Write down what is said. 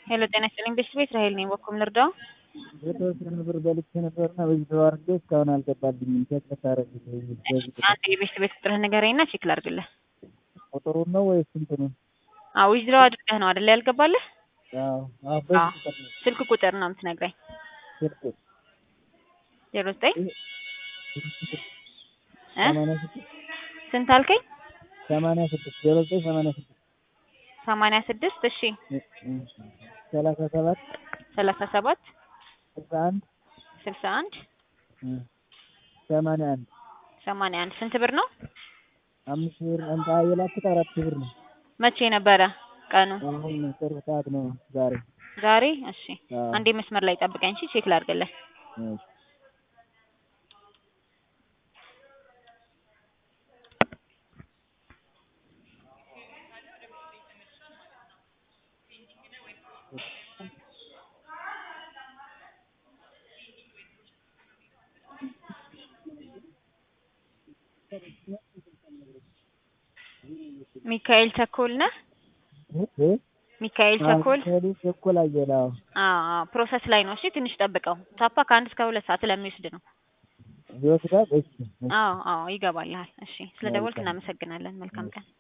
ሄሎ ጤና ይስጥልኝ ቤተሰቤት ራሄል ነኝ። በኩል ልርዳው? የተወሰነ ብር በልቼ ነበርና በዚህ ተዋርዶ እስካሁን አልገባልኝም። ቼክ ልታረግ አንድ የቤተሰቤት ቁጥርህን ንገረኝና ቼክ ላድርግልህ። ቁጥሩን ነው ወይስ እንትኑን? አዎ ዊዝድሮው አድርገህ ነው አይደል ያልገባልህ? አዎ አዎ፣ በዚህ ቁጥር ነው ስልክ ቁጥር ነው የምትነግረኝ። ስልክ ዜሮ ዘጠኝ እ ሰማንያ ስድስት ስንት አልከኝ? ሰማንያ ስድስት ዜሮ ዘጠኝ ሰማንያ ስድስት ሰማንያ ስድስት እሺ ሰላሳ ሰባት ሰላሳ ሰባት ስልሳ አንድ ስልሳ አንድ ሰማንያ አንድ ሰማንያ አንድ ስንት ብር ነው? አምስት ብር እንታ የላኩት አራት ብር ነው። መቼ ነበረ ቀኑ? አሁን ቅርብ ሰዓት ነው ዛሬ። ዛሬ እሺ አዎ። አንዴ መስመር ላይ ጠብቀኝ እሺ ቼክ ላድርግልህ። እሺ። ሚካኤል ቸኮል ነህ? እ? ሚካኤል ቸኮል አዎ፣ ቸኮል አየለ። አዎ። አዎ አዎ ፕሮሰስ ላይ ነው። እሺ ትንሽ ጠብቀው። ታፓ ከአንድ እስከ ሁለት ሰዓት ስለሚወስድ ነው። ይወስዳል። እሺ። አዎ አዎ ይገባልሃል። እሺ ስለ ደወልክ መልካም። እናመሰግናለን። መልካም ቀን